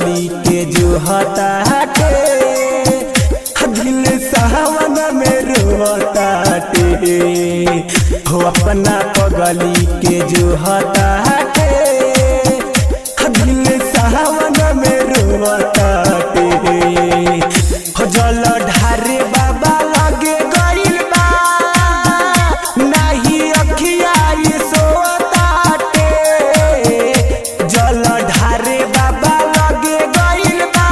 पगली के जो हताटे दिल सावन में रोताटे हो अपना पगली के जो हताटे दिल सावन में रोताटे हो जल ढारे बाबा लगे गइल बा नाही अखिया ये सोताटे जल ढारे बाबा लगे गइल बा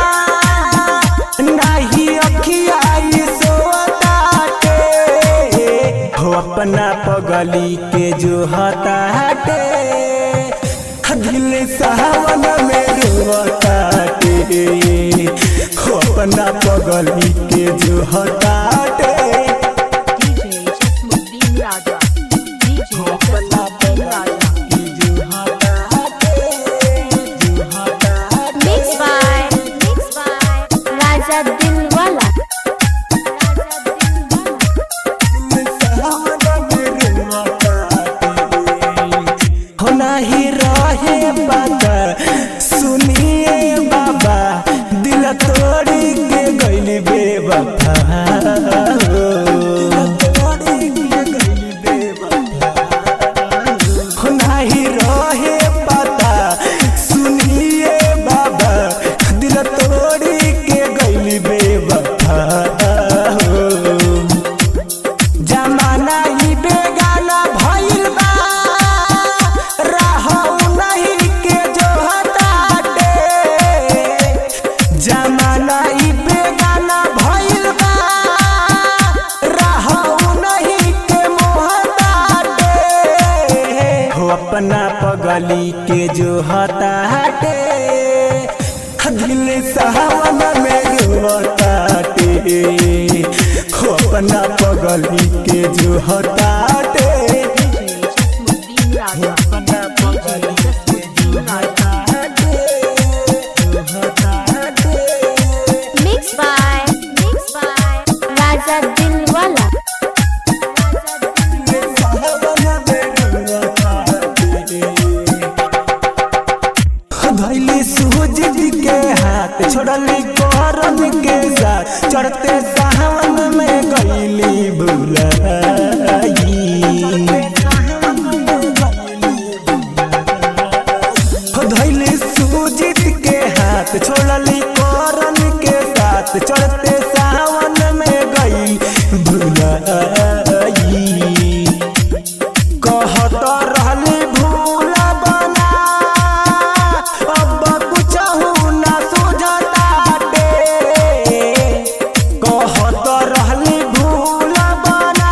नाही अखिया ये सोताटे हो अपना पगली के जो हताटे दिल सावन में रोताटे हो अपना पगली के जो हताटे DJ Jasmuddin Raja. DJ Jasmuddin Raja. Mixed by Mixed by Raja Dilwala. हो नाही रहे बात सुनिए बाबा दिल तोड़ी के गइल बेवफा हो नाही रहे पता सुनिए बाबा दिल तोड़ी के गइल बेवफा जमाना ही बेगाना भइल बा रहौ नहीं के जो हटाटे जमाना ही बेगाना भइल बा रहौ नहीं के मोहताटे हो अपना पगली के जो हटाटे दिल सावन में रोताटे हो अपना पगली के जो हटाटे DJ Jasmuddin Raja. अपना DJ Jasmuddin Raja. Mixed by Mixed by Raja Dilwala. धैली सूझ के हाथ छोड़ली करम के साथ चढ़ते सावन में गईली बुलाई धैली सूजित के हाथ छोड़ली करम के साथ चढ़ते सावन में गई भुलाई कहत रहली भूल बना अब कुछ ना सुझताटे कहत रहली भूल बना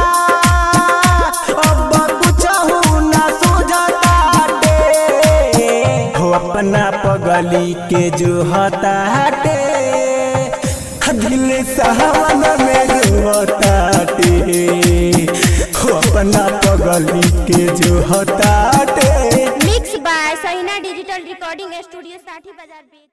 अब कुछ ना सुझताटे हो अपना पगली के जो हताटे दिल सावन में रोताटे हो अपना पगली के जो हताटे Mixed by Sahina Digital Recording Studio Sati Bazar Beat.